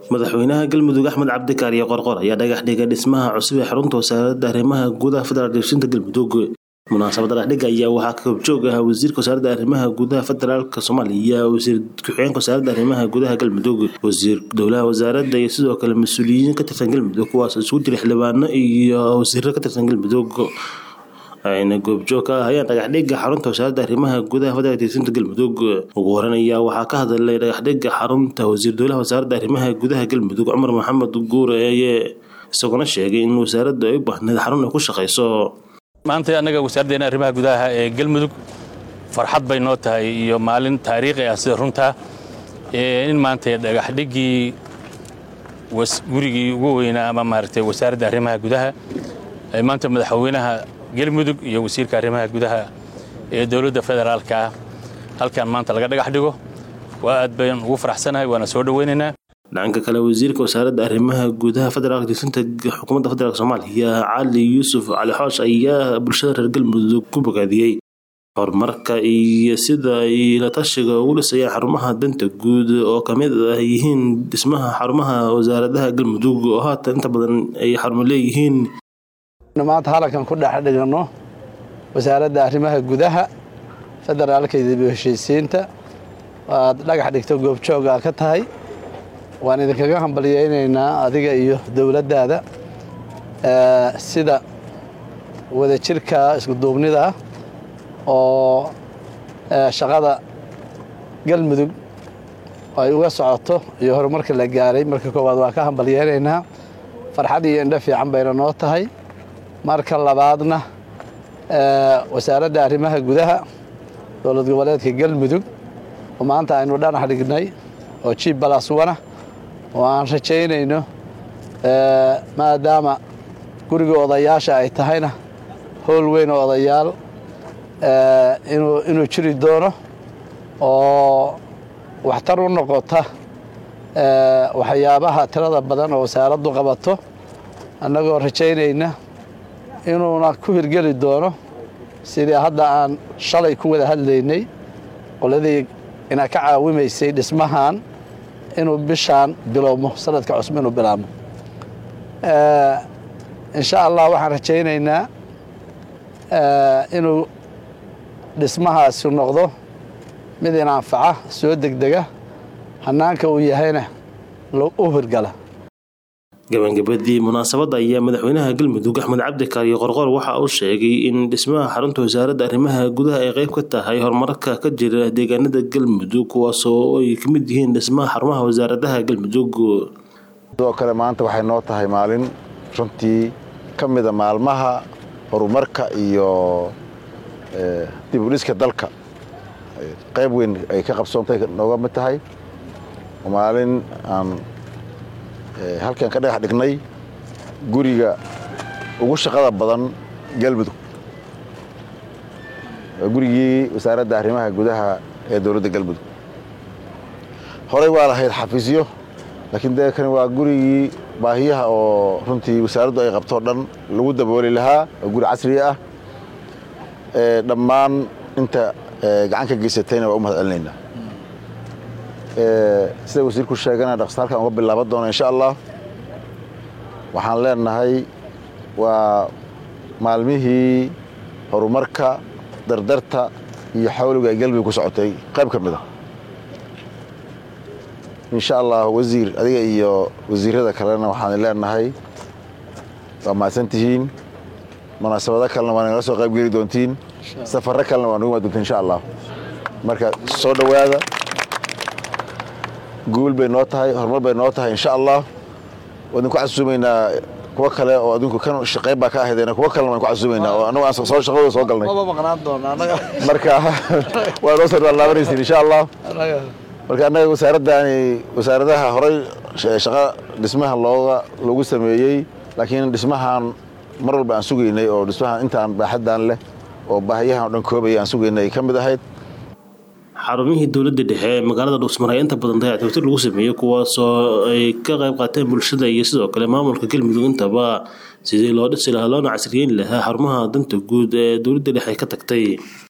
madaxweynaha galmudug axmed cabdikaariyo qorqor ayaa dhagax dhigay dhismaha cusub ee xarunta wasaaradda arrimaha gudaha federaalk degsinta galmudug munaasabadda dhagaxdhiga ayaa waxaa ka hobjoog ahaa wasiirka wasaaradda arrimaha gudaha federaalk soomaaliya wasiir ku-xigeenka wasaaradda arrimaha gudaha galmudug wasiir dowlaha wasaaradda iyo sidoo kale mas-uuliyiin ka tirsan galmudug kuwaas isugu jira xildhibaano iyo wasiiro ka tirsan galmudug ayna goobjoog ka ahayeen dhagaxdhiga xarunta wasaaradda arrimaha gudaha federaalk degsinta galmudug ugu horan ayaa waxaa ka hadlay dhagaxdhiga xarunta wasiir dowlaha wasaaradda arrimaha gudaha galmudug cumar maxamed guureeye isaguna sheegay in wasaaraddu ay u baahneed xarun ay ku shaqayso maanta annaga wasaaraddeena arrimaha gudaha ee galmudug farxad bay noo tahay iyo maalin taariikhi ah sida runtaa in maanta dhagaxdhiggii gurigii ugu weynaa ama maaragtay wasaaradda arrimaha gudaha ay maanta madaxweynaha galmudug iyo wasiirka arrimaha gudaha ee dowladda federaalka ah halkan maanta laga dhagax dhigo waa aad bayn ugu faraxsanahay waana soo dhoweynaynaa dhanka kale wasiirka wasaaradda arrimaha gudaha federaalk degsinta xukuumadda federaalk soomaaliya cali yuusuf cali xoosh ayaa bulshada reer galmudug ku bogaadiyey horumarka iyo sida ay la tashiga ugu dhisayaan xarumaha danta guud oo kamid ah yihiin dhismaha xarumaha wasaaradaha galmudug oo haatan inta badan ay xarumo leeyihiin maanta halankan ku dhex dhigano wasaaradda arrimaha gudaha federaalka iyo dib u heshiisiinta waad dhagax dhigto goobjooga ka tahay waan idinkaga hambalyaynaynaa adiga iyo dowladdaada sida wadajirka iskuduubnida ah oo shaqada galmudug ay uga socoto iyo horumarka la gaaray marka koowaad waa ka hambalyaynaynaa farxad iyo indho fiican bayna noo tahay marka labaadna wasaaradda arrimaha gudaha dowlad goboleedka galmudug oo maanta aynu dhanax dhignay oo jiib balaswana oo aan rajaynayno maadaama guriga odayaasha ay tahayna howl weyn oo odayaal inuu jiri doono oo waxtar u noqota waxyaabaha tirada badan oo wasaaraddu qabato annagoo rajaynayna inuuna ku hirgeli doono sidii hadda aan shalay ku wada hadlaynay qoladii ina ka caawimaysay dhismahan inuu bishaan bilowmo sanadka cusub inuu bilaabmo insha allah waxaan rajaynaynaa inuu dhismahaasi noqdo mid in anfaca soo degdega hanaanka uu yahayna u hirgala gabagabadii munaasabadda ayaa madaxweynaha galmudug axmed cabdikaariyo qorqor waxa uu sheegay in dhismaha xarunta wasaaradda arrimaha gudaha ay qayb ka tahay horumarka ka jira deegaanada galmudug kuwaasoo ay ka mid yihiin dhismaha xarumaha wasaaradaha galmudug sidoo kale maanta waxay noo tahay maalin runtii ka mida maalmaha horumarka iyo dib u dhiska dalka qayb weyn ay ka qabsoontay nooga mid tahay maalin aan halkan ka dhagax dhignay guriga ugu shaqada badan galmudug waa gurigii wasaaradda arrimaha gudaha ee dowladda galmudug horey waa lahayd xafiisyo laakiin dee kani waa gurigii baahiyaha oo runtii wasaaraddu ay qabtoo dhan lagu dabooli lahaa oo guri casri ah dhammaan inta gacan ka geysatayna waa u mahad celinaynaa sida wasiirku sheegana dhaqsa halkan uga bilaaban doona insha allah waxaan leenahay waa maalmihii horumarka dardarta iyo xawliga ay galmudug ku socotay qayb ka mid a insha allah wasiir adiga iyo wasiirada kalena waxaan leenahay waa mahadsantihiin munaasabado kalena waa nagala soo qayb geli doontiin safarro kalena waa nagu imaan doontiin insha allah marka soo dhowaada guul bay noo tahay horumar bay noo tahay insha allah waa idinku casuumaynaa kuwa kale oo adinku kan shaqayb baa ka ahaydeen kuwa kalena waan ku casuumaynaa oo annagu aan soo shaqadooda soo galnay marka waa noo soo laabanaysiin insha allah marka annaga wasaaraddaani wasaaradaha horey shaqa dhismaha looga loogu sameeyey laakiin dhismahan mar walba aan sugaynay oo dhismahan intaan baaxaddan leh oo baahiyahan o dhan koobaya aan sugaynay ay ka mid ahayd xarumihii dowladda dhexe ee magaalada dhuusmar ayaa inta badan dayactirtir lagu sameeyey kuwaasoo ay ka qayb qaateen bulshada iyo sidoo kale maamulka galmudug intaba sidii loo dhisi lahaa loona casriyeyn lahaa xarumaha danta guud ee dowladda dhexe ka tagtay